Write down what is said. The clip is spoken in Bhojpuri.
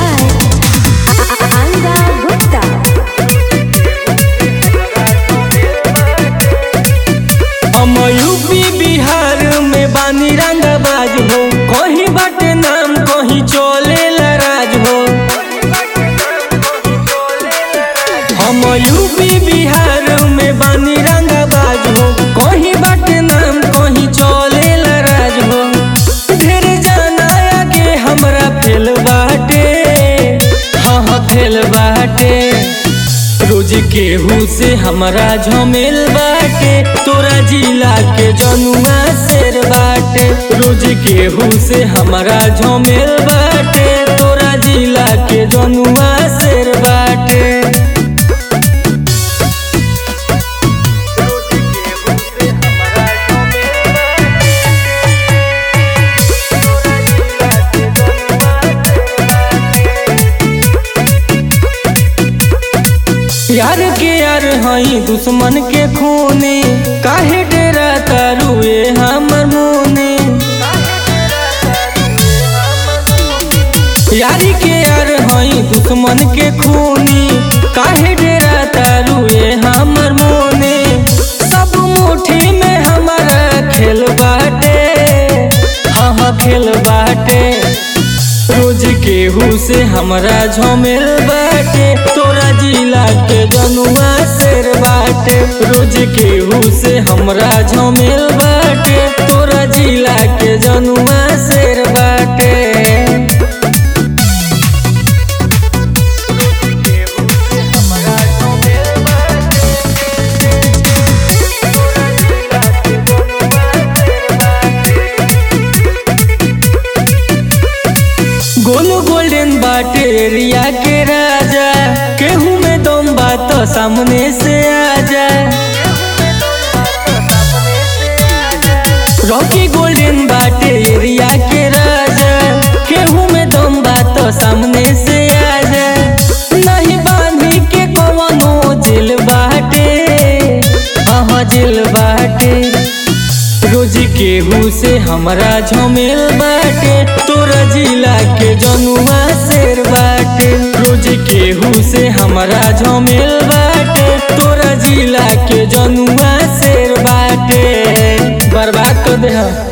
by Anga Gupta. हम यूपी बिहार में बानी रंगाबाज हो कहीं बाटे नाम कहीं चले राज हो हम यूपी बिहार में बानी रंगाबाज हो कहीं बाटे नाम कहीं चले राज हो ढेर जाना आगे हमरा फेल बाटे हाँ हाँ फेल बाटे रोज केहू से हमारा झमेल बाटे तोरा जिला के जनुआ शेर बाटे रोज केहू से हमारा झमेल बाटे तोरा जिला के जनुआ शेर बाटे यार के यार हई दुश्मन के खूने काहे डेरा तारुए हमर मुने यारी के यार हई दुश्मन के खूनी काहे डेरा तारुए हमर मुने सब मुट्ठी में हमारा खेल बाटे हाँ हाँ खेल बाटे रोज केहू से हमरा झमेल बाटे तोरा जिला के जनुआ शेर बाटे रोज केहू से हमरा झमेल बाटे तोरा जिला के जनुआ शेर बाटे गोल गोल्डन बाटे एरिया के राजा केहू में दम बात सामने से आ जाए रॉकी गोल्डन बाटे एरिया के राजा केहू में दम बात सामने से आ जाए नहीं बांधी के कवनो जेल बाटे हाँ जेल बाटे रोज केहू से हमरा झमेल बाटे तोरा जिला के जनुआ शेर बाटे रोज केहू से हमरा झमेल बाटे तोरा जिला के जनुआ शेर बाटे बर्बाद कर दे